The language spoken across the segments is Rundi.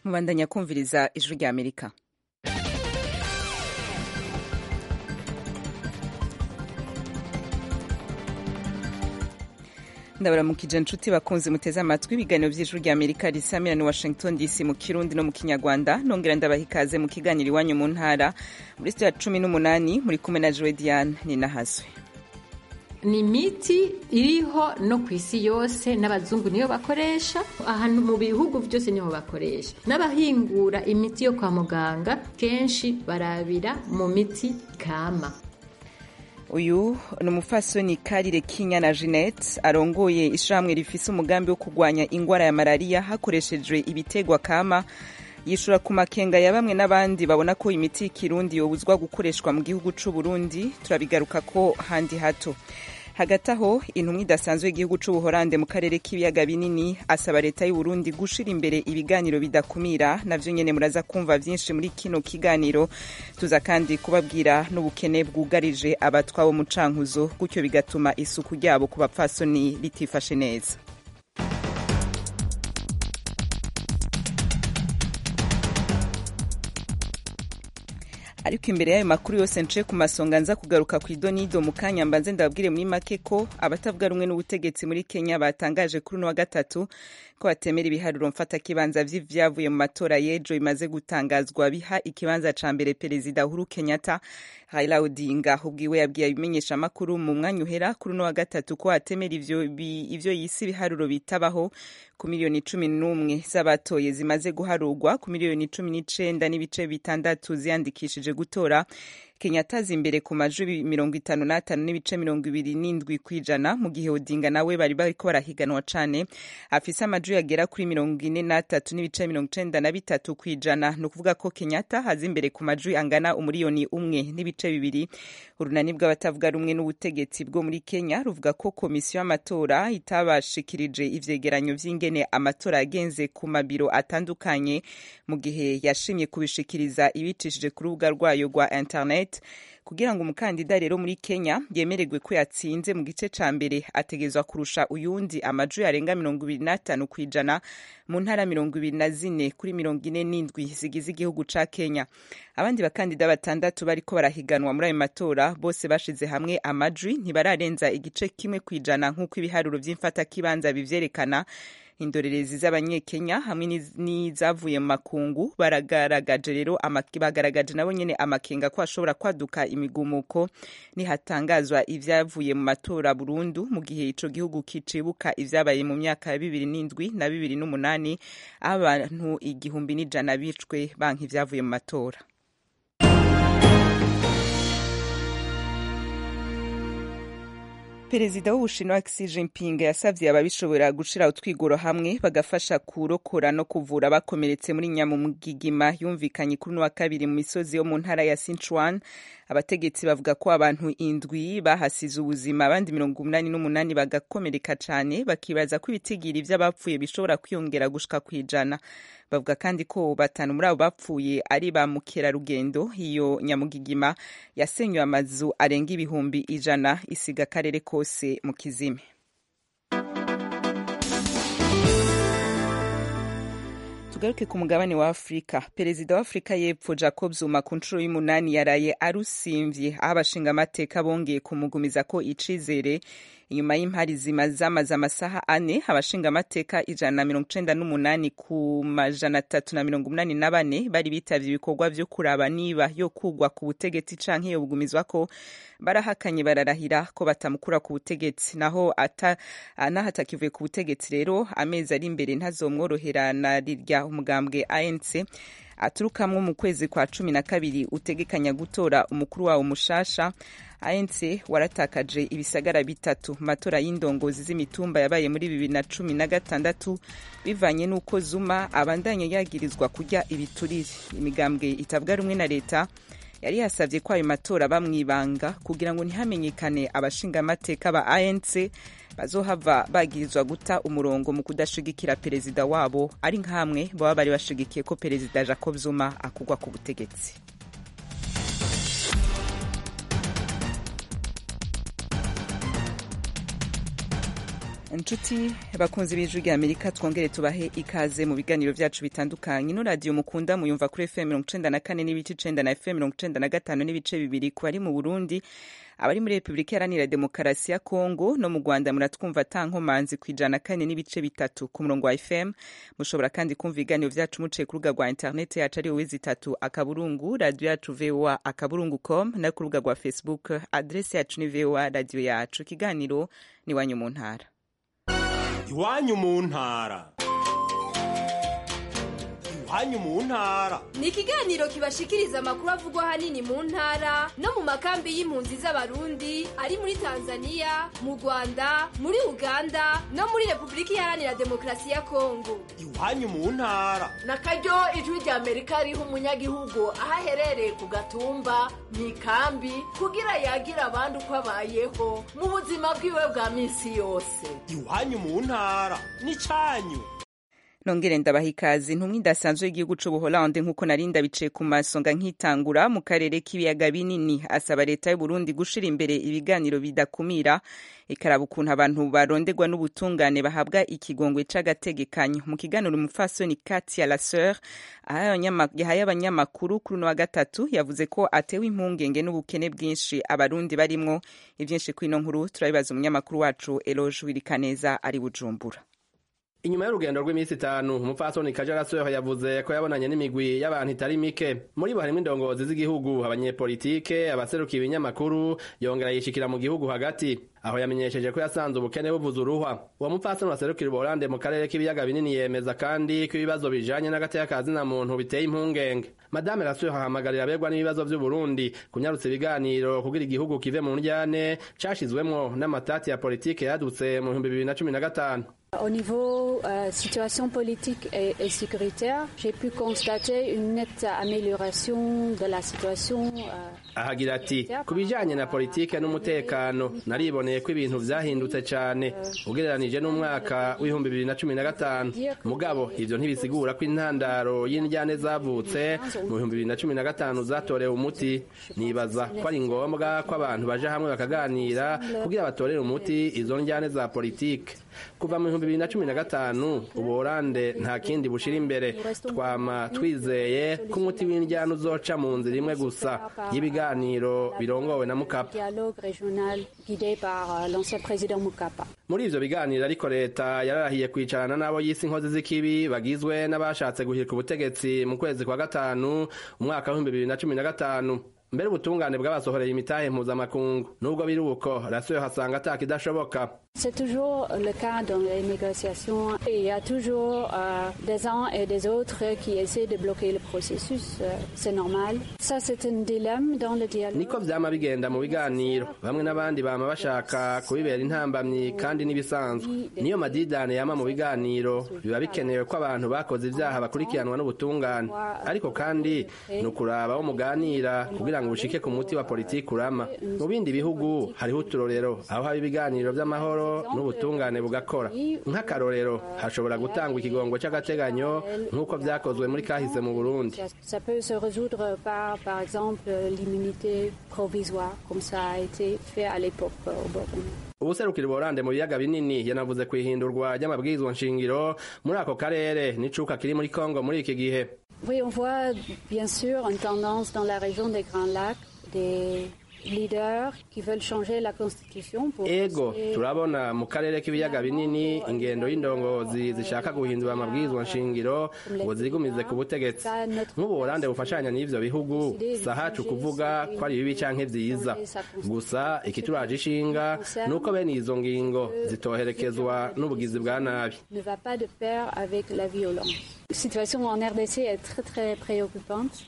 mubandanya kumviriza ijwi rya amerika ndabaramukije inshuti bakunze muteze amatwi ibiganiro by'ijwi rya amerika risamira ni washington dc mu kirundi no mu kinyarwanda nongera ndabaha ikaze mu kiganiro iwanyu mu ntara muri sitiya cumi n'umunani muri kumwe na jowe diane ninahazwe ni imiti iriho no ku isi yose n'abazungu niyo bakoresha ahantu mu bihugu byose niho bakoresha n'abahingura imiti yo kwa muganga kenshi barabira mu miti kama uyu ni umufasoni karire kinya jeanette arongoye ishyirahamwe rifise umugambi wo kurwanya indwara ya malariya hakoreshejwe ibitegwa kama yishura ku makenga ya bamwe n'abandi babona ko imiti y'ikirundi yobuzwa gukoreshwa mu gihugu c'u Burundi turabigaruka ko handi hato hagati aho intumwa idasanzwe y'igihugu c'ubuhorande mu karere k'ibiyaga binini asaba leta y'u Burundi gushira imbere ibiganiro bidakumira navyo nyene muraza kumva vyinshi muri kino kiganiro tuza kandi kubabwira n'ubukene bwugarije abatwa bo mu cankuzo gutyo bigatuma isuku ryabo ku bapfasoni ritifashe neza ariko imbere y'ayo makuru yose nce ku masonga nza kugaruka ku idonido mu kanya mbanze ndababwire muri make ko abatavuga rumwe n'ubutegetsi muri kenya batangaje kuri uno wa gatatu ko batemera ibiharuro mfatakibanza vy'ivyavuye mu matora y'ejo bimaze gutangazwa biha ikibanza ca mbere perezida uhuru kenyatta raila odinga ubwiwe yabwiye abimenyesha amakuru mu mwanya uhera kuri uno wa gatatu ko atemera ivyo, ivyo yisi ibiharuro bitabaho ku miliyoni cumi n'umwe z'abatoye zimaze guharurwa ku miliyoni cumi n'icenda n'ibice bitandatu ziyandikishije gutora kenyatta aza imbere ku majwi mirongo itanu n'atanu n'ibice mirongo ibiri n'indwi kw'ijana mu gihe odinga nawe bari bariko barahiganwa cane afise amajwi yagera kuri mirongo ine n'atatu n'ibice mirongo icenda na bitatu kw'ijana ni ukuvuga ko kenyatta aza imbere ku majwi angana umuriyoni umwe n'ibice bibiri urunani bw'abatavuga rumwe n'ubutegetsi bwo muri kenya ruvuga ko komisiyo y'amatora itabashikirije ivyegeranyo vy'ingene amatora yagenze ku mabiro atandukanye mu gihe yashimye kubishikiriza ibicishije ku rubuga rwayo rwa internet kugira ngo umukandida rero muri kenya yemererwe ko yatsinze mu gice ca mbere ategezwa kurusha uyundi amajwi arenga mirongo ibiri n'atanu kw'ijana mu ntara mirongo ibiri na zine kuri mirongo ine n'indwi zigize igihugu ca kenya abandi bakandida batandatu bariko barahiganwa muri ayo matora bose bashize hamwe amajwi ntibararenza igice kimwe kw'ijana nk'uko ibiharuro vy'imfatakibanza bivyerekana indorerezi z'abanyekenya hamwe n'izavuye mu makungu baragaragaje rero bagaragaje nabo nyene amakenga ko hashobora kwaduka imigumuko nihatangazwa ivyavuye mu matora burundu mu gihe ico gihugu kicibuka ivyabaye mu myaka ya bibiri n'indwi na bibiri n'umunani aho abantu igihumbi n'ijana bicwe banka ivyavuye mu matora perezida w'ubushinwa Xi Jinping yasavye ababishobora gushira utwigoro hamwe bagafasha kurokora no kuvura abakomeretse muri nyamugigima yumvikanye kuri wa kabiri mu misozi yo mu ntara ya Sichuan abategetsi bavuga ko abantu indwi bahasize ubuzima abandi mirongo umunani n'umunani bagakomereka cane bakibaza ko ibitigiri vy'abapfuye bishobora kwiyongera gushika kwijana bavuga kandi ko batanu muri abo bapfuye ari ba mukerarugendo iyo nyamugigima yasenywe amazu arenga ibihumbi ijana isiga akarere kose mu kizime tugaruke ku mugabane wa afurika perezida wa afurika y'epfo jacob zuma ku nshuro y'umunani yaraye arusimvye aho abashingamateka bongeye kumugumiza ko icizere inyuma y'impari zima zamaze amasaha ane abashingamateka ijana na mirongo icenda n'umunani ku majana atatu na mirongo umunani na bane bari bitavye ibikorwa vyo kuraba niba yo kugwa ku butegetsi canke yo bugumizwa ko barahakanye bararahira ko batamukura ku butegetsi naho ata nahatakivuye ku butegetsi rero amezi ari imbere ntazomworohera na rirya umugambwe ANC aturukamwo mu kwezi kwa cumi na kabiri utegekanya gutora umukuru wawo mushasha ANC waratakaje ibisagara bitatu matora y'indongozi z'imitumba yabaye muri bibiri na cumi na gatandatu bivanye n'uko Zuma abandanye yagirizwa kurya ibiturire imigambwe itavuga rumwe na leta yari yasavye ko ayo matora bamwibanga kugira ngo ntihamenyekane abashingamateka ba ANC bazohava bagirizwa guta umurongo mu kudashigikira perezida wabo ari nk'amwe baba bari bashigikiye ko perezida Jacob Zuma akugwa ku butegetsi inshuti bakunze b'ijwi rya amerika twongere tubahe ikaze mu biganiro byacu bitandukanye ino radiyo mukunda muyumva kuri fm mirongo icenda na kane n'ibice icenda na fm mirongo icenda na gatanu n'ibice bibiri ku bari mu burundi abari muri repubulika iharanira demokarasi ya kongo no mu rwanda muratwumva ata nkomanzi ku ijana na kane n'ibice bitatu ku murongo wa fm mushobora kandi kumva ibiganiro byacu muciye ku rubuga rwa interineti yacu ari wowe zitatu akaburungu radiyo yacu voa akaburungu com no ku rubuga rwa facebook adresi yacu ni voa radiyo yacu ikiganiro ni iwanyu mu ntara iwanyu mu ntara iwanyu mu ntara ni ikiganiro kibashikiriza amakuru avugwa ahanini mu ntara no mu makambi y'impunzi z'abarundi ari muri tanzania mu rwanda muri uganda no muri repubulika iharanira demokarasi ya kongo iwanyu mu ntara na karyo ijwi rya amerika riha umunyagihugu aho aherereye ku gatumba mu ikambi kugira yagire abandi uko abayeho mu buzima bwiwe bwa minsi yose iwanyu mu ntara ni cyanyu nongere ndabaha ikaze intumwa idasanzwe y'igihugu c'ubuholande nk'uko nari ndabicaye ku masonga nkitangura mu karere k'ibiyaga binini asaba leta y'uburundi gushira imbere ibiganiro bidakumira ikaraba ukuntu abantu baronderwa n'ubutungane bahabwa ikigongwe c'agategekanyo mu kiganiro umupfasoni katia laseur yahaye abanyamakuru kuri uno wa gatatu yavuze ko atewe impungenge n'ubukene bwinshi abarundi barimwo ivyinshi kw'ino nkuru turabibaza umunyamakuru wacu eloge wirikaneza ari bujumbura inyuma y'urugendo rw'iminsi itanu umupfasoni kajarasore yavuze ko yabonanye n'imigwi y'abantu itari mike muri bo harimo indongozi z'igihugu abanyepolitike abaserukiye ibinyamakuru yongera yishikira mu gihugu hagati aho yamenyesheje ko yasanze ubukene buvuza uruhwa uwo mupfasoni waserukira ubuholande mu karere k'ibiyaga binini yemeza kandi ko ibibazo bijanye n'agateka ka zina muntu biteye impungenge madame rasure ahamagarira abegwa n'ibibazo vy'uburundi kunyarutsa ibiganiro kugira igihugu kive mu ndyane cashizwemwo n'amatati ya politike yadutse mu bihumbi bibiri na cumi na gatanu Au niveau euh, situation politique et, et sécuritaire, j'ai pu constater une nette amélioration de la situation. Euh, ahagira ati ku bijanye na politike n'umutekano nariboneye ko ibintu vyahindutse cane ugereranije n'umwaka w'ibihumbi bibiri na cumi na gatanu mugabo ivyo ntibisigura ko intandaro y'indyane zavutse mu bihumbi bibiri na cumi na gatanu zatorewe umuti nibaza ko ari ngombwa ko abantu baja hamwe bakaganira kugira batorere umuti izo ndyane za politike kuva mu bihumbi bibiri na cumi na gatanu ubuholande nta kindi bushira imbere twama twizeye ko umuti w'indyane uzoca mu nzira imwe gusa y'ibiganiro birongowe na mukapa muri ivyo biganiro ariko leta yararahiye kwicarana n'abo yise inkozi z'ikibi bagizwe n'abashatse guhirika ubutegetsi mu kwezi kwa gatanu umwaka w'ibihumbi bibiri na cumi na gatanu mbere ubutungane bw'abasohoreye imitahe mpuzamakungu nubwo biri uko rasiyo hasanga atakidashoboka C'est toujours le cas dans les négociations. Il y a toujours euh, des uns et des autres qui essaient de bloquer le processus. Euh, c'est normal. Ça, c'est un dilemme dans le dialogue. niko vyama bigenda mu biganiro bamwe n'abandi bama bashaka kubibera intambamyi kandi n'ibisanzwe niyo madidane yama mu biganiro biba bikenewe ko abantu bakoze ivyaha bakurikiranwa n'ubutungane ariko kandi ni ukuraba wo muganira kugira ngo ushike ku muti wa politiki urama mu bindi bihugu hariho uturorero aho haba ibiganiro vy'amahoro n'ubutungane bugakora nk'akarorero hashobora gutangwa ikigongo c'agateganyo nk'uko vyakozwe muri kahise mu burundi Ça peut se résoudre par, par exemple, l'immunité provisoire, comme ça a été fait à l'époque au Burundi. ubuserukira ubuholande mu biyaga binini yanavuze ku ihindurwa ry'amabwirizwa nshingiro muri ako karere n'icuka kiri muri kongo muri iki gihe Oui, on voit bien sûr une tendance dans la région des Grands Lacs des leaders qui veulent changer la constitution pour ego essayer- turabona mu karere k'ibiyaga binini ingendo y'indongozi zishaka guhindura amabwirizwa nshingiro ngo zigumize ku butegetsi nk'ubuholande bufashanya n'ivyo bihugu sahacu kuvuga ko ari bibi canke vyiza gusa ikituraje ishinga ni uko bene izo ngingo zitoherekezwa n'ubugizi bwa nabi ne va pas de pair avec la violence. La situation en RDC est très très préoccupante.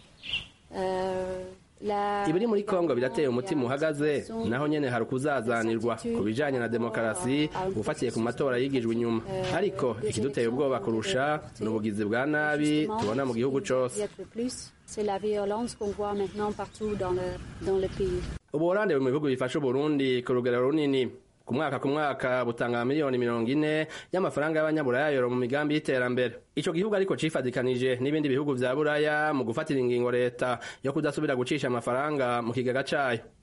Euh, la- ibiri muri kongo birateye umutima uhagaze naho nyene hari ukuzazanirwa ku bijanye na demokarasi ufatiye ku matora yigijwe inyuma ariko ikiduteye ubwoba kurusha ni ubugizi bwa nabi tubona mu gihugu cose Il y a de plus, c'est la violence qu'on voit maintenant partout dans le, dans le pays. ubuholande buri mu bihugu bifasha uburundi ku rugero runini ku mwaka ku mwaka butanga miliyoni mirongo ine y'amafaranga y'abanyaburaya yoro mu migambi y'iterambere ico gihugu ariko cifadikanije n'ibindi bihugu vya buraya mu gufatira ingingo leta yo kudasubira gucisha amafaranga mu kigega cayo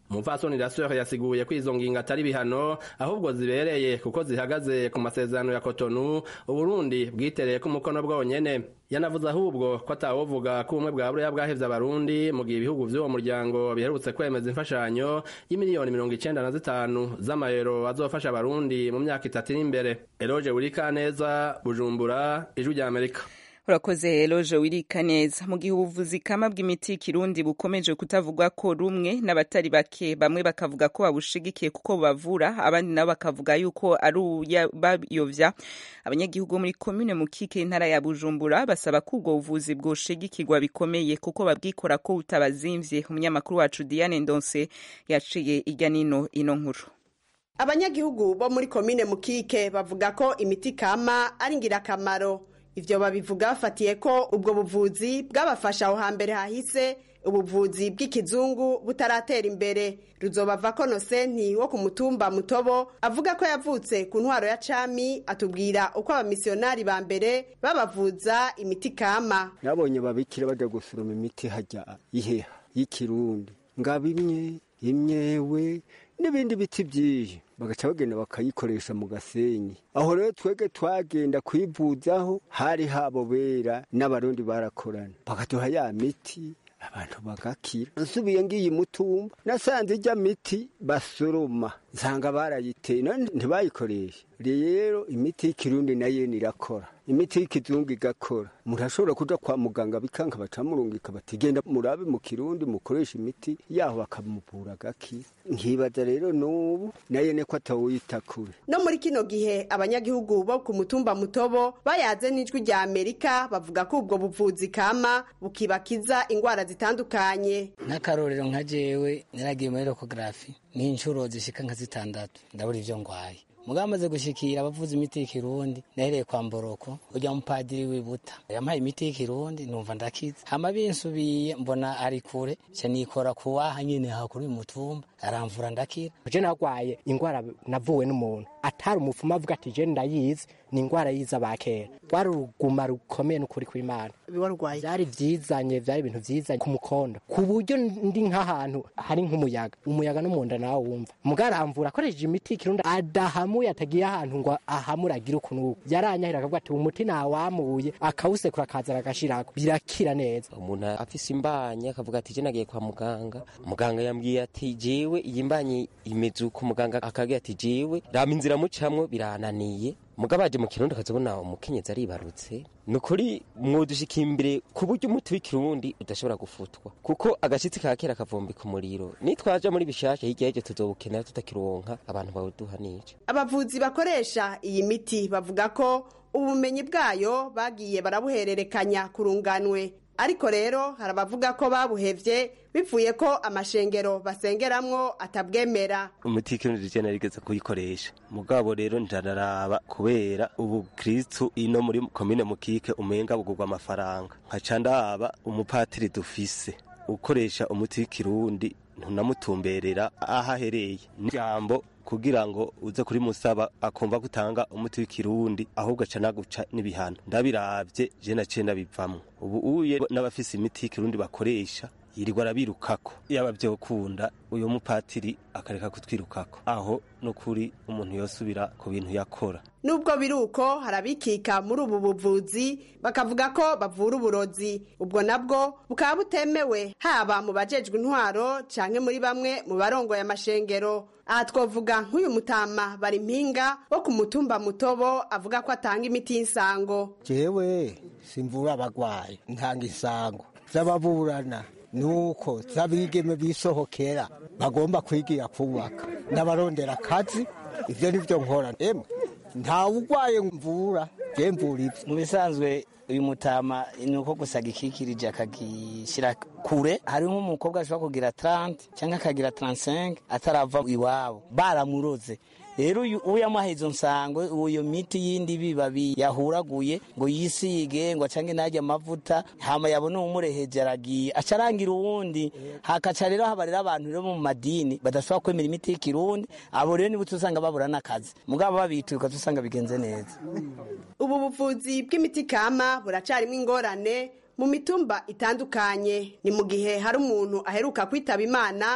umupfasoni rasore yasiguye ko izo ngingo atari bihano ahubwo zibereye kuko zihagaze ku masezerano ya kotonu uburundi bwitereye ko umukono bwonyene yanavuze ahubwo ko atawovuga ko ubumwe bwa buriya bwahevye abarundi mu gihe ibihugu vy'uwo muryango biherutse kwemeza imfashanyo y'imiliyoni mirongo icenda na zitanu z'amayero azofasha abarundi mu myaka itatu iri imbere eroje burikaneza bujumbura ijwi rya amerika urakoze eloje wirika neza mu gihe ubuvuzi kama bw'imiti y'ikirundi bukomeje kutavugwa ko rumwe n'abatari bake bamwe bakavuga ko babushigikiye kuko bubavura abandi nabo bakavuga yuko ari ubayovya abanyagihugu bo muri komine mukike intara ya bujumbura basaba ko ubwo buvuzi bwoshigikirwa bikomeye kuko babwikora ko butabazimvye umunyamakuru wacu diane ndonse yaciye irya nino ino nkuru abanyagihugu bo muri komine mukike bavuga ko imiti kama ari ngirakamaro ivyo babivuga bafatiye ko ubwo buvuzi bwabafasha aho hambere hahise ubuvuzi bw'ikizungu butaratera imbere ruzobava ko nosenti wo ku mutumba mutobo avuga ko yavutse ku ntwaro ya cami atubwira uko abamisiyonari ba mbere babavuza imiti kama nabonye babikira bajya gusoroma imiti hajya iheha y'ikirundi ngabimye imyewe n'ibindi biti byinshi bagaca bagenda bakayikoresha mu gasenyi aho rero twege twagenda kwivuzaho hari habo bera n'abarundi barakorana bakaduha ya miti abantu bagakira nsubiye ngiye mutumba nasanze ijya miti basoroma nsanga barayiteye none ntibayikoreshe rero imiti y'ikirundi nayo irakora imiti y'ikizungu igakora umuntu ashobora kuja kwa muganga bikanka bacamurungika bati genda murabe mu kirundi mukoresha imiti yaho bakamuvura agakira nkibaza rero n'ubu nayo niko atawuyita kure no muri kino gihe abanyagihugu bo ku mutumba mutobo bayaze n'ijwi rya amerika bavuga ko ubwo buvuzi kama bukibakiza ingwara zitandukanye nk'akarorero nka jewe naragiye muri rokogarafi n'inshuro zishika nka zitandatu ndabura ivyo ngwaye mugabo amaze gushikira abavuza imiti y'ikirundi nahereye kwa mboroko ujya mupadiri wibuta yampaye imiti y'ikirundi numva ndakiza hama binsubiye mbona ari kure ca nikora kuwaha nyene hakuri umutumba aramvura ndakira je nagwaye ingwara navuwe n'umuntu atari umupfumu avuga ati je ndayizi ni ingwara yiza bakera rwari uruguma rukomeye n'ukuri kw'imana warwaye vyari vyizanye vyari ibintu vyizanye ku mukondo ku buryo ndi nk'ahantu hari nk'umuyaga umuyaga no munda nawe wumva mugaramvura akoresheje imiti y'ikirundi adahamuye atagiye ahantu ngo ahamure agire ukuntu yaranyahira akavuga ati umuti nawamuye akawusekura akazana agashirako birakira neza umuntu afise imbanya akavuga ati je nagiye kwa muganga muganga yambwiye ati jewe iyi mbanye imeze uko muganga akagira ati jewe rama inzira mucamwo birananiye mugabo aje mu kirundi akazabona umukenyezi aribarutse ni ukuri mwudushika imbere ku buryo umuti w'ikirundi udashobora gufutwa kuko agashitsi ka kera kavumbika umuriro nitwaja muri bishasha hirya y'ivyo tuzobukenera tutakironka abantu bawuduha n'icyo abavuzi bakoresha iyi miti bavuga ko ubumenyi bwayo bagiye barabuhererekanya kurunganwe ariko rero hari abavuga ko babuhevye bivuye ko amashengero basengeramwo atabwemera umuti w'ikirundi je narigeze kuyikoresha mugabo rero ndararaba kubera ubu kristu ino muri komine mukike umenga bugurwa amafaranga nkaca ndaba umupatiri dufise ukoresha umuti w'ikirundi ntunamutumberera aho ahereye n'ijambo kugira ngo uze kuri musaba akumva gutanga umuti w'ikirundi ahubwo aca naguca n'ibihano ndabiravye je naciye ndabivamwo ubu uye n'abafise imiti y'ikirundi bakoresha yirirwa arabirukako yaba vyokunda uyo mupatiri akareka kutwirukako aho nukuri umuntu yosubira ku bintu yakora nubwo biri uko hari abikika muri ubu buvuzi bakavuga ko bavura uburozi ubwo nabwo bukaba butemewe haba mu bajejwe intwaro canke muri bamwe mu barongoye amashengero aha twavuga nk'uyu mutama bari mpinga wo ku mutumba mutobo avuga ko atanga imiti y'insango jewe simvura abagwayi ntanga insango z'ababurana nuko z'abigeme bisohokera bagomba kwigira kubaka n'abarondera akazi ivyo nivyo nkora emwe ntawe ugwaye mvura je mvura ivyo mu bisanzwe uyu mutama ni uko gusa gikikirije akagishyira kure hari nk'umukobwa ashobora kugira 30 cyangwa akagira 35 atarava iwabo baramuroze rero uyu yamuhaye izo nsango uyo miti yindi bibabi yahuraguye ngo yisige ngo acange najya amavuta hama yabona umureheje aragiye aca arangira uwundi hakaca rero haba rero abantu rero mu madini badashobora kwemera imiti y'ikirundi abo rero nibo usanga babura n'akazi mugabo babituye ukaza usanga bigenze neza ubu buvuzi bw'imiti kama buracarimo ingorane mu mitumba itandukanye ni mu gihe hari umuntu aheruka kwitaba imana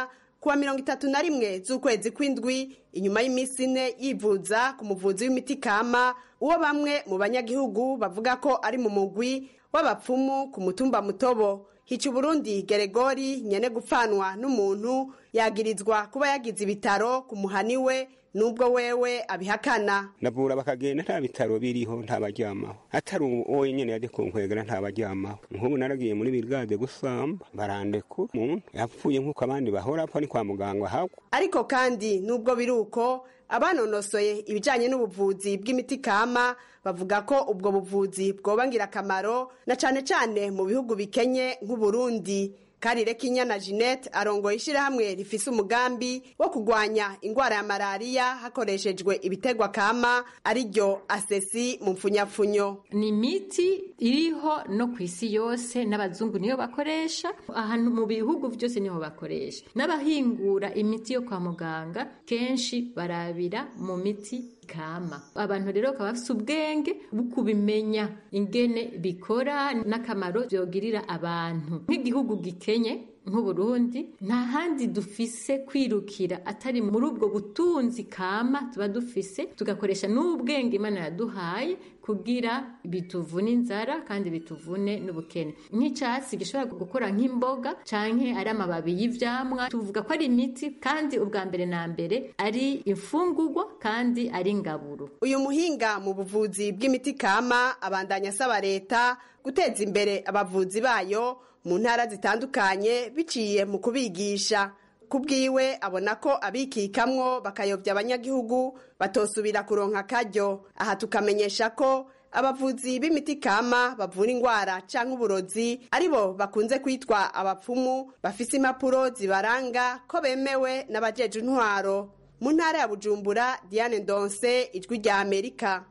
kuwa mirongo itatu na rimwe z'ukwezi kw'indwi inyuma y'iminsi ine yivuza ku muvuzi w'imiti kama uwo bamwe mu banyagihugu bavuga ko ari mu mugwi w'abapfumu ku mutumba mutobo hica uburundi geregori nyene gupfanwa n'umuntu yagirizwa kuba yagize ibitaro ku muhani we nubwo wewe abihakana ndavura bakagenda nta bitaro biriho ntabaryamaho atari uwo nyene yaje kunkwegera ntabaryamaho nk'ubu naragiye muri birigade gusamba barandekura umuntu yapfuye nk'uko abandi bahora apfa ni kwa muganga hagwa ariko kandi nubwo biri uko abanonosoye ibijyanye n'ubuvuzi bw'imiti kama bavuga ko ubwo buvuzi bwoba ngirakamaro na cyane cyane mu bihugu bikenye nk'uburundi karire kinyana jeanette arongoye ishyirahamwe rifise umugambi wo kurwanya indwara ya malariya hakoreshejwe ibitegwa kama ariryo asesi mu mfunyapfunyo ni imiti iriho no ku isi yose n'abazungu niyo bakoresha ahantu mu bihugu byose niho bakoresha n'abahingura imiti yo kwa muganga kenshi barabira mu miti kama abantu rero bakaba bafite ubwenge bwo kubimenya ingene bikora n'akamaro byogirira abantu nk'igihugu gikenye nk'uburundi nta handi dufise kwirukira atari muri ubwo butunzi kama tuba dufise tugakoresha n'ubwenge imana yaduhaye kugira bituvune inzara kandi bituvune n'ubukene nk'icyatsi gishobora gukora nk'imboga canke ari amababi y'ivyamwa tuvuga ko ari imiti kandi ubwa mbere na mbere ari imfungurwa kandi ari ingaburo uyu muhinga mu buvuzi bw'imiti kama abandanya asaba leta guteza imbere abavuzi bayo mu ntara zitandukanye biciye mu kubigisha ku bwiwe abona ko abikikamwo bakayobya abanyagihugu batosubira kuronka akaryo aha tukamenyesha ko abavuzi b'imiti kama bavura indwara cyangwa uburozi aribo bakunze kwitwa abapfumu bafise impapuro zibaranga ko bemewe n'abajeje intwaro mu ntara ya bujumbura diane ndonse ijwi rya amerika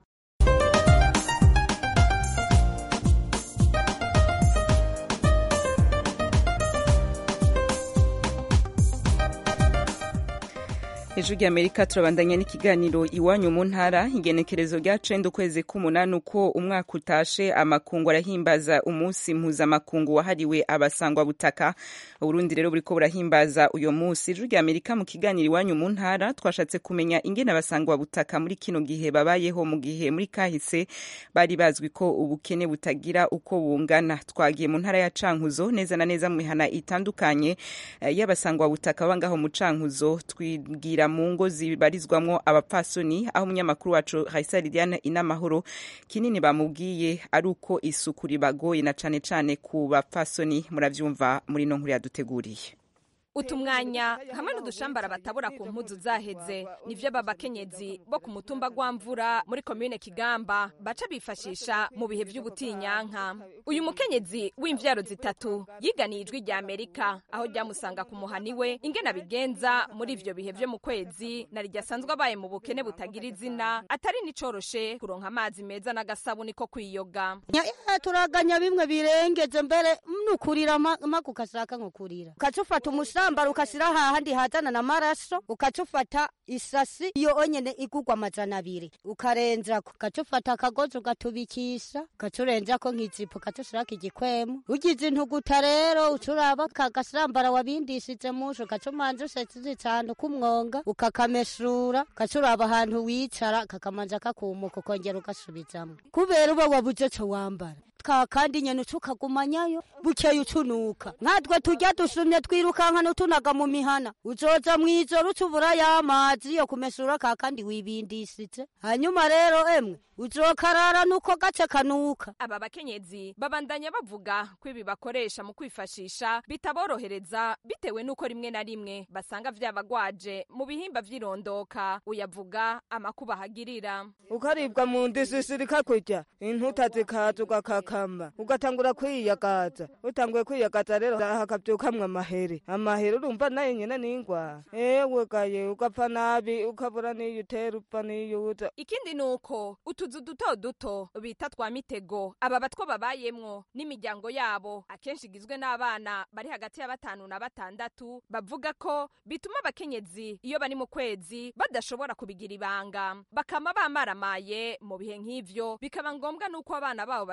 ijwi rya amerika turabandanya n'ikiganiro iwanyu mu ntara igenekerezo rya cenda ukwezi k'umunani uko umwaka utashe amakungu arahimbaza umunsi mpuzamakungu wahariwe abasangwa butaka uburundi rero buriko burahimbaza uyo munsi ijwi rya amerika mu kiganiro iwanyu mu ntara twashatse kumenya ingene abasangwa butaka muri kino gihe babayeho mu gihe muri kahise bari bazwi ko ubukene butagira uko bungana twagiye mu ntara ya cankuzo neza na neza mu mihana itandukanye y'abasangwa butaka bangaho mu cankuzo twibwira mu ngo zibarizwamwo abapfasoni aho umunyamakuru wacu Raisa Liliane inamahoro kinini bamubwiye ari uko isuku ribagoye na cane cane ku bapfasoni muravyumva muri no nkuru yaduteguriye utumwanya hamwe n'udushambara batabura ku mpuzu zaheze nivyo babakenyezi bo ku mutumba gwamvura muri komine kigamba baca bifashisha mu bihe vy'ubutinyanka uyu mukenyezi w'imvyaro zitatu yiganiye ijwi rya amerika aho ryamusanga ku muhani we ingene abigenza muri ivyo bihe vyo mu kwezi na ryasanzwe abaye mu bukene butagira izina atari nicoroshe kuronka amazi meza n'agasabuni ko kwiyoga turaganya bimwe birengeje mbere nukurira maku ukashaka nkukurira ukacufata umusambara ukashira hahandi hazana n'amaraso ukacufata isasi iyo onyene igurwa amajana abiri ukarenzako ukacufata akagozi ugatubikisha ukacurenzako nk'ijipo ukacushirako igikwemu ugize intuguta rero ucuraba kagasambara wabindishije musho ukacumanza usesize cane k'umwonga ukakameshura ukacuraba ahantu wicara kakamanza kakumuka ukongera ugasubizamwo kubera uba wabuze co wambara ka kandi nyene ucukagumanyayo bukeye ucunuka nkatwe turya dusumye twirukanka nutunaga mu mihana uzoza mw'ijoro ucubura y'amazi yo kumesura ka kandi wibindishije hanyuma rero emwe uzokarara nuko gace kanuka aba bakenyezi babandanya bavuga ko ibi bakoresha mu kwifashisha bitaborohereza bitewe n'uko rimwe na rimwe basanga vyabagwaje mu bihimba vy'irondoka uyavuga amakuba hagirira ukaribwa mu ndisisiri kakurya intuta zikaza ugakakamba ugatangura kwiyagaza utanguye kwiyagaza rero hakavyukamwo amahere amahere urumva nayo nyene n'ingwara ewe gaye ugapfa nabi ukabura n'iyo utera upfa n'iyo uza ikindi nuko utuzu duto duto bita twa mitego aba batwo babayemwo n'imiryango yabo akenshi igizwe n'abana bari hagati ya batanu na batandatu bavuga ko bituma abakenyezi iyo bari mu kwezi badashobora kubigira ibanga bakama bamaramaye mu bihe nk'ivyo bikaba ngombwa n'uko abana babo bakiri bato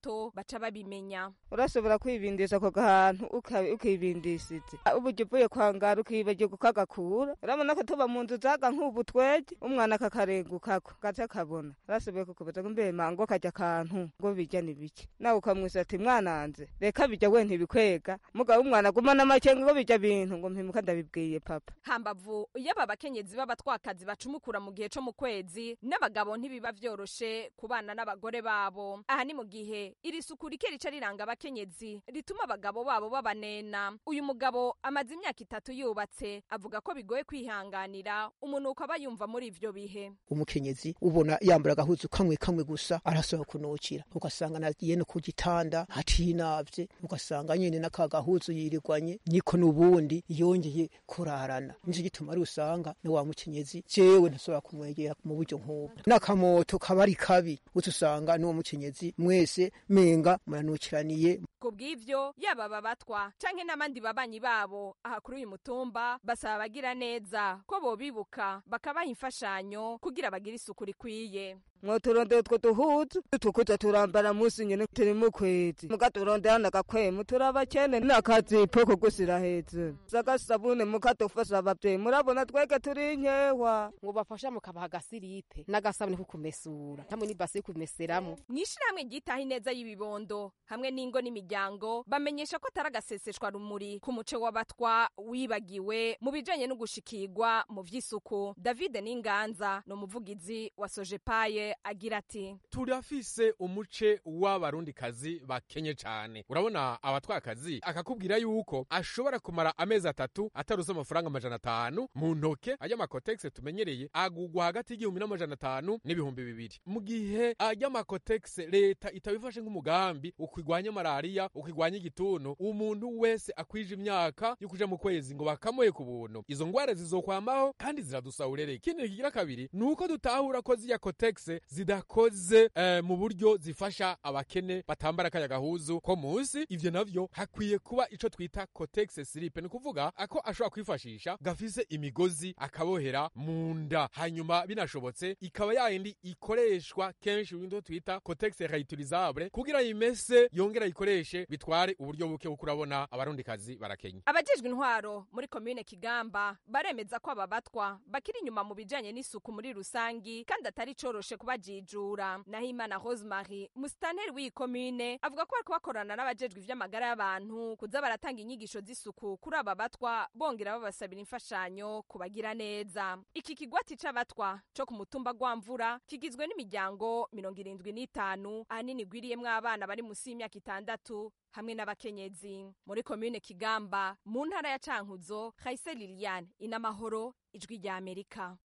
bato baca babimenya urashobora kwibindisha ako gahantu uka- ukibindishije uburyo uvuye kwangara ukibagirwa ukagakura urabona ko tuba mu nzu zaga nk'ubu twege umwana akakarengukako gaca kabona urashoboye kukubaza ngo mbe mango kajya akantu ngo bijya ni bike nawe ukamwisa ati mwananze reka bijya we ntibikwega mugabo umwana agumana amakenga ngo bijya bintu ngo mpimuka ndabibwiye papa hambavu yaba abakenyezi b'abatwakazi bacumukura mu gihe co mu kwezi n'abagabo ntibiba vyoroshe kubana n'abagore babo aha ni mu gihe iri suku rike rica riranga abakenyezi rituma abagabo babo babanena uyu mugabo amaze imyaka itatu yubatse avuga ko bigoye kwihanganira umunuko aba yumva muri ivyo bihe umukenyezi ubona yambara agahuzu kamwe kamwe gusa arasohoka kunukira ugasanga nagiye no ku gitanda hatinavye ugasanga nyene n'aka gahuzu yirirwanye niko n'ubundi yongeye kurarana nico gituma ari usanga ni wa mukenyezi jewe ntasobora kumwegera mu buryo nk'ubu n'akamoto kaba ari kabi uca usanga n'uwo mukenyezi mwese menga muranukiraniye ku bw'ivyo yaba babatwa canke n'abandi babanyi babo aha kuri uyu mutumba basaba abagira neza ko bobibuka bakabaha imfashanyo kugira bagire isuku rikwiye mwoturondera utwo duhuzu tukuza turambara musi nyene turi mu kwezi mukaturondera n'agakwemu turabakene n'akazipo ko gusira hejuru sagasabune mukadufasha abavyeyi murabona twege turi nkewa ngo bafasha mukabaha agasiripe n'agasabune ko kumesura hamwe n'ibase yo kumeseramo mw'ishirahamwe ryitaho ineza y'ibibondo hamwe n'ingo n'imiryango bamenyesha ko atari agaseseshwa rumuri ku muce w'abatwa wibagiwe mu bijanye no gushikirwa mu vy'isuku david n'inganza ni umuvugizi wa sojepaye agira ati turafise umuce w'abarundikazi bakenye cane urabona abatwakazi akakubwira yuko ashobora kumara amezi atatu ataruze amafaranga amajana atanu mu ntoke ajya amakotegisi tumenyereye agugwa hagati y'igihumbi n'amajana atanu n'ibihumbi bibiri mu gihe ajya amakotegisi leta itabifashe nk'umugambi ukigwanya malariya ukigwanya igituntu umuntu wese akwije imyaka yo kuja mu kwezi ngo bakamuhe ku buntu izo ngwara zizokwamaho kandi ziradusahurere ikindi kigira kabiri ni uko dutahura ko ziya kotegisi zidakoze eh, mu buryo zifasha abakene batambara kaya gahuzu ko munsi ivyo navyo hakwiye kuba ico twita kotegisi silipe ni kuvuga ako ashobora kwifashisha gafise imigozi akabohera mu nda hanyuma binashobotse ikaba yayindi ikoreshwa kenshi ibintu twita kotegisi réutilisable kugira yimese yongera ayikoreshe bitware uburyo buke kuko urabona abarundikazi barakenya abajejwe intwaro muri komine kigamba baremeza ko aba batwa bakiri inyuma mu bijanye n'isuku muri rusangi kandi atari coroshe kubajijura naho imana rosemary musitanteri w'iyi komine avuga ko bariko bakorana n'abajejwe ivy'amagara y'abantu kuza baratanga inyigisho z'isuku kuri aba batwa bongera babasabira imfashanyo kubagira neza iki kigwati c'abatwa co ku mutumba gwamvura kigizwe n'imiryango mirongo irindwi n'itanu ahanini igwiriyemwo abana bari musi y'imyaka itandatu hamwe n'abakenyezi muri komine kigamba mu ntara ya cankuzo hayise liliane inamahoro ijwi rya amerika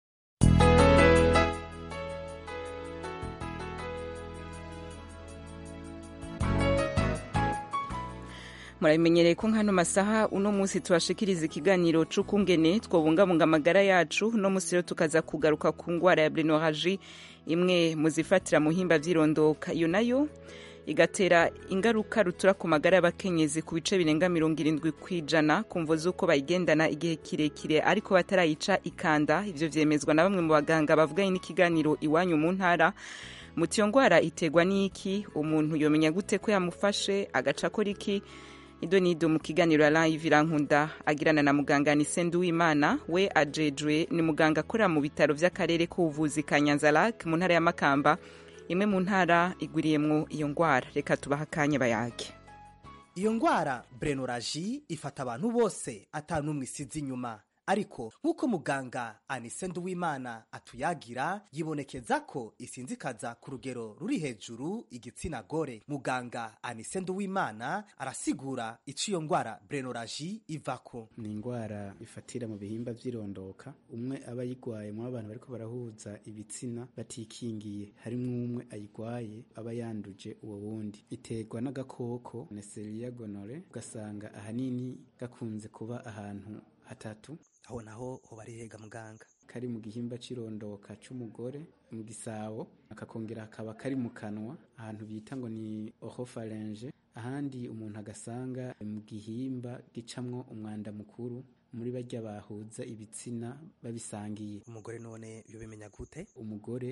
murabimenyereye ko nkano masaha uno munsi tubashikiriza ikiganiro c'ukungene twobungabunga amagara yacu uno munsi rero tukaza kugaruka ku ngwara ya brenoraji imwe mu zifatira mu himba vy'irondoka iyo nayo igatera ingaruka rutura ku magara y'abakenyezi ku bice birenga mirongo irindwi ku ijana ku mvo z'uko bayigendana igihe kirekire ariko batarayica ikanda ivyo vyemezwa na bamwe mu baganga bavuganye n'ikiganiro iwanyu mu ntara muti iyo ngwara iterwa n'iki umuntu yomenya gute ko yamufashe agaca akora iki ido nido mu kiganiro ya live irankunda agirana na muganga Nisende Uwimana we ajejwe ni muganga akorera mu bitaro vy'akarere k'ubuvuzi ka Nyanza-Lac mu ntara ya Makamba imwe mu ntara igwiriyemwo iyo ngwara reka tubaha akanya bayage iyo ngwara brenoraji ifata abantu bose atanumwe isize inyuma ariko nk'uko muganga anise nduwimana atuyagira yibonekeza ko isinzikaza ku rugero ruri hejuru igitsina gore muganga anise nduwimana arasigura ico iyo ngwara brenoraji ivako ni ingwara ifatira mu bihimba vy'irondoka umwe aba ayigwaye mu abantu bariko barahuza ibitsina batikingiye harimwo umwe ayigwaye aba yanduje uwo wundi iterwa n'agakoko Neisseria gonorrhoeae ugasanga ahanini gakunze kuba ahantu hatatu aho naho hoba ari hega muganga kari mu gihimba c'irondoka c'umugore mu gisabo akakongera hakaba kari mu kanwa ahantu bita ngo ni oropharinge ahandi umuntu agasanga mu gihimba gicamwo umwanda mukuru muri barya bahuza ibitsina babisangiye umugore none iyo bimenya gute umugore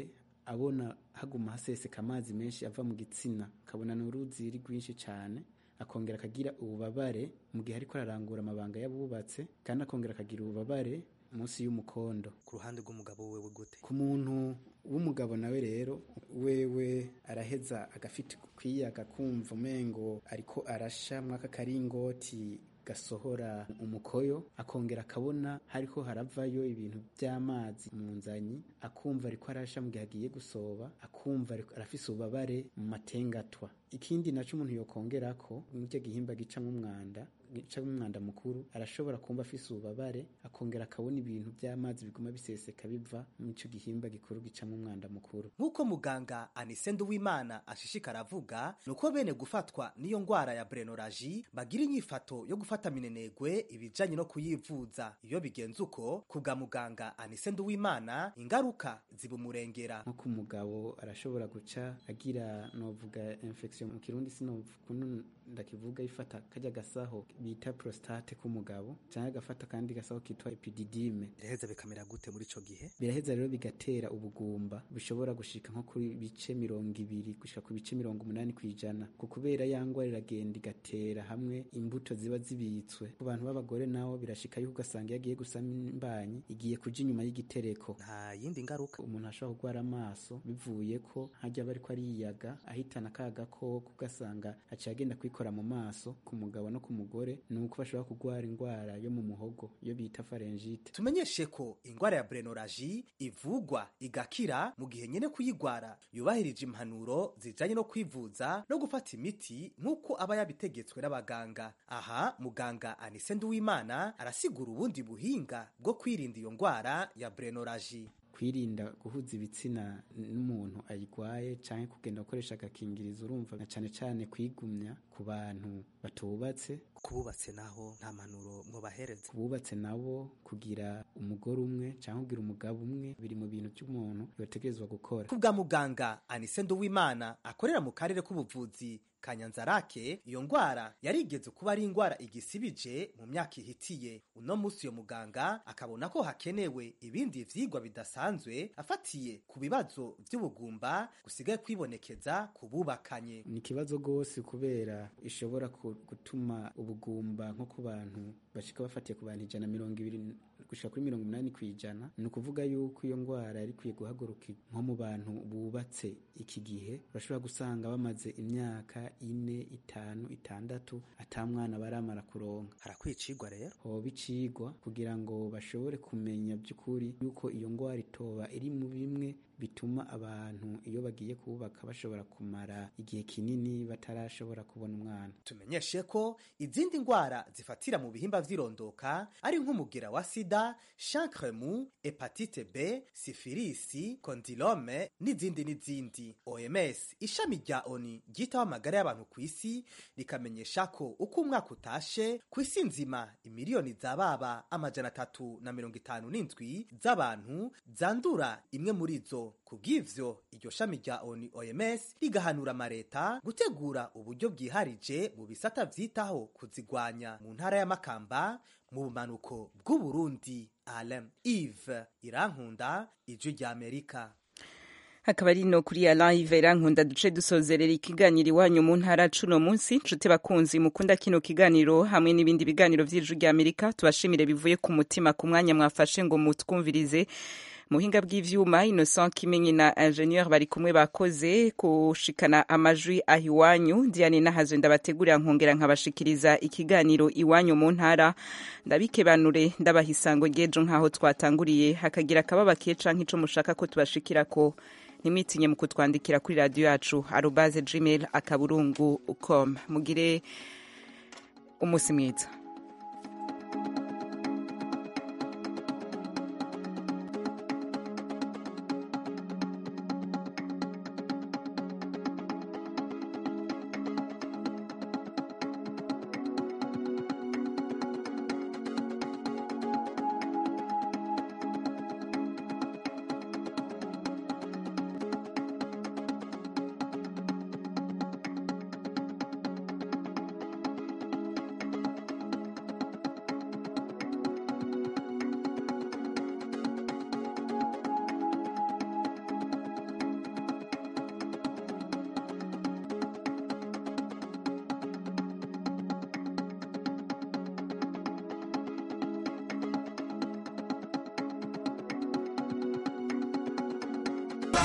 abona haguma haseseka amazi menshi ava mu gitsina akabona ni uruzi ari rwinshi cyane akongera akagira ububabare mu gihe ariko ararangura amabanga y'abubatse kandi akongera akagira ububabare munsi y'umukondo ku ruhande rw'umugabo wewe gute ku muntu w'umugabo nawe rero wewe araheza agafite kwiyaga kumva umengo ariko arasha mwaka karingoti gasohora umukoyo akongera akabona hariko haravayo ibintu by'amazi mu nzanyi akumva ariko arasha mu gihe agiye gusoba akumva ariko arafise ububabare mu matengatwa ikindi naco umuntu yokongerako n'icyo gihimba gicamwo umwanda gicamwo umwanda mukuru arashobora kumva afise ububabare akongera akabona ibintu by'amazi biguma biseseka biva mu ico gihimba gikuru gicamwo umwanda mukuru nk'uko muganga anise nduwimana ashishikara avuga ni uko bene gufatwa n'iyo ngwara ya brenoraji bagira inyifato yo gufata minenegwe ibijanye no kuyivuza iyo bigenze uko ku bwa muganga anise nduwimana ingaruka zibumurengera nko ku mugabo arashobora guca agira novuga infection mu kirundi sinokuntu ndakivuga ifata kajya gasaho bita prostate k'umugabo cyangwa agafata kandi gasaho kitwa epididime biraheza bikamera gute muri ico gihe biraheza rero bigatera ubugumba bushobora gushika nko kuri bice mirongo ibiri gushika ku bice mirongo umunani ku ijana ku kubera ya ngwara iragenda igatera hamwe imbuto ziba zibitswe ku bantu b'abagore nabo birashika yuko ugasanga iyo agiye gusama imbanyi igiye kuja inyuma y'igitereko nta yindi ngaruka umuntu ashobora kurwara amaso bivuye ko hajya aba ariko ariyaga ahitana ka gakoko ugasanga aciye agenda kwikora mu maso ku mugabo no ku mugore ni uko bashobora kurwara indwara yo mu muhogo iyo bita faringite tumenyeshe ko ingwara ya brenoraji ivugwa igakira mu gihe nyene kuyigwara yubahirije impanuro zijanye no kwivuza no gufata imiti nk'uko aba yabitegetswe n'abaganga aha muganga anise nduwimana arasigura ubundi buhinga bwo kwirinda iyo ngwara ya brenoraji kwirinda guhuza ibitsina n'umuntu ayigwaye canke kugenda gukoresha agakingirizo urumva na cane cane kwigumya ku bantu batubatse kububatse naho nta manuro mwobahereza kububatse nabo kugira umugore umwe canke kugira umugabo umwe biri mu bintu by'umuntu yotegerezwa gukora ku bwa muganga anise nduwimana akorera mu karere k'ubuvuzi kanyanzarake iyo ngwara yarigeze kuba ari ingwara igisibije mu myaka ihitiye uno musi uyo muganga akabona ko hakenewe ibindi vyigwa bidasanzwe afatiye ku bibazo vy'ubugumba gusigaye kwibonekeza ku bubakanye ni ikibazo rwose kubera ishobora gutuma ubugumba nko ku bantu bashika bafatiye ku bantu ijana mirongo ibiri gushika kuri mirongo umunani ku ijana ni ukuvuga yuko iyo ngwara yari ikwiye guhaguruka nko mu bantu bubatse iki gihe urashobora gusanga bamaze imyaka ine itanu itandatu ata mwana baramara kuronka harakwicigwa rero hoba icigwa kugira ngo bashobore kumenya by'ukuri yuko iyo ngwara itoba iri mu bimwe bituma abantu iyo bagiye kubaka bashobora kumara igihe kinini batarashobora kubona umwana tumenyeshe ko izindi ngwara zifatira mu bihimba vy'irondoka ari nk'umugera wa sida chancremu hepatite b sifilisi kondilome n'izindi n'izindi oms ishami rya oni ryitaho amagara y'abantu ku isi rikamenyesha ko uko umwaka utashe ku isi nzima imiliyoni zababa amajana atatu na mirongo itanu n'indwi z'abantu zandura imwe muri zo kubw'ivyo iryo shami rya oni oms rigahanura amareta gutegura uburyo bwiharije mu bisata vyitaho kuzigwanya mu ntara y'amakamba mu bumanuko bw'uburundi alem ive irankunda ijwi rya amerika hakaba ari no kuri ya live irankunda duce dusozerera ikiganiro iwanyu mu ntara cuno munsi nshuti bakunzi mukunda kino kiganiro hamwe n'ibindi biganiro vy'ijwi rya amerika tubashimire bivuye ku mutima ku mwanya mwafashe ngo mutwumvirize muhinga bw'ivyuma Innocent Kimenyi na ingenieur bari kumwe bakoze kushikana amajwi aho iwanyu Diane Nahazwe ndabategurira nkongera nkabashikiriza ikiganiro iwanyu mu ntara ndabikebanure ndabaha isango ryejo nk'aho twatanguriye hakagira akababa keca nk'ico mushaka ko tubashikirako ntimwitinye mu kutwandikira kuri radiyo yacu arubaze gmail akaburungu com mugire umunsi mwiza